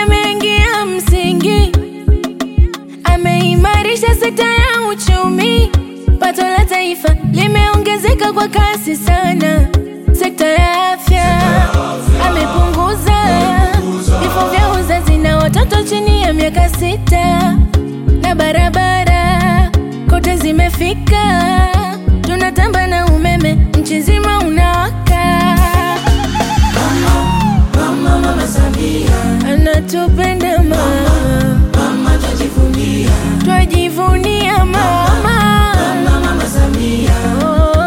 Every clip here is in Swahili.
ameingia msingi, ameimarisha sekta ya uchumi, pato la taifa limeongezeka kwa kasi sana. Sekta ya afya amepunguza vifo vya uzazi na watoto chini ya miaka sita, na barabara kote zimefika, tunatamba na umeme nchi nzima unawaka. Mama, mama Samia, Anatupenda mama, mama twajivunia. twajivunia mama. Mama, mama Samia, Oh,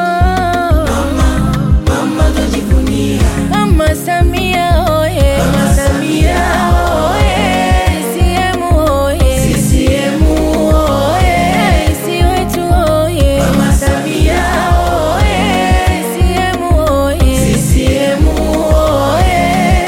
mama twajivunia. Mama Samia oye, Mama Samia oye, CCM oye, CCM oye, Rais wetu oye, Mama Samia oye, CCM oye, CCM oye.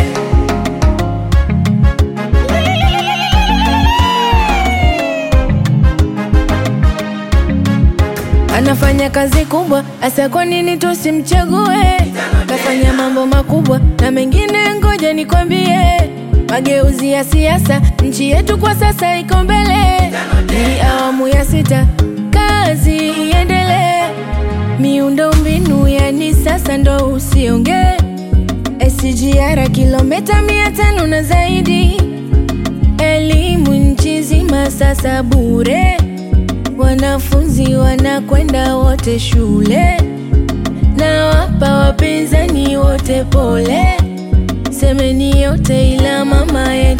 Anafanya kazi kubwa, asa kwa nini tusimchague? Kafanya mambo makubwa na mengine, ngoja nikwambie. Mageuzi ya siasa, nchi yetu kwa sasa iko mbele. Ni awamu ya sita, kazi iendelee. Miundo mbinu yani sasa ndo usiongee. SGR kilomita mia tano na zaidi, elimu nchi nzima sasa bure wanafunzi wanakwenda wote shule, na wapa wapinzani wote pole. Semeni yote ila mama yetu